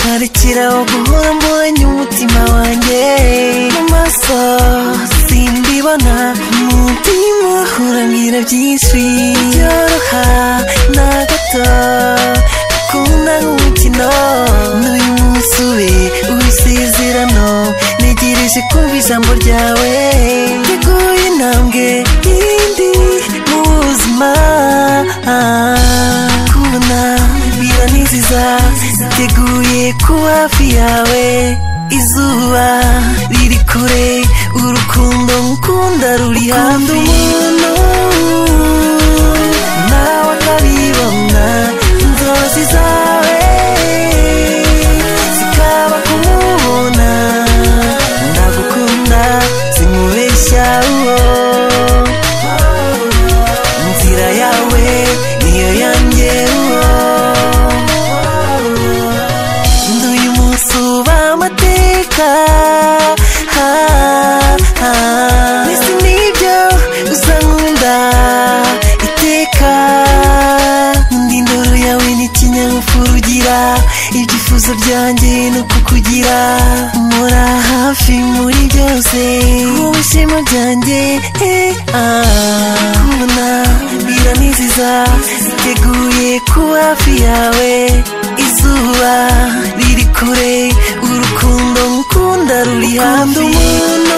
Ngira guhora mbonye umutima wanjye mu maso simbibona umutima uhora mbwira byinshi byoroha na gato gukunda nk'umukino n'uyu munsi ube uwisezerano ntegereje kumva ijambo ryawe riguye intambwe yindi mu buzima kubona biraniziza teguye ku hafi yawe izuba riri kure urukundo ngukunda ruri hafi umuntu nawe akabibona inzozi zawe zikaba kumubona ndagukunda zimubeshya uwo inzira yawe niyo yanjye uwo nduye umunsi uba amateka ha, ha. mbese nibyo usa nkunda iteka nkunda indoro yawe n'ikinyabupfura ugira ibyifuzo byanjye ni ukukugira mura hafi muri byose wowe ishema ryanjye eh, ah. kubona biraniziza teguye ku hafi yawe izuba riri kure urukundo ngukunda ruri hafi umuntu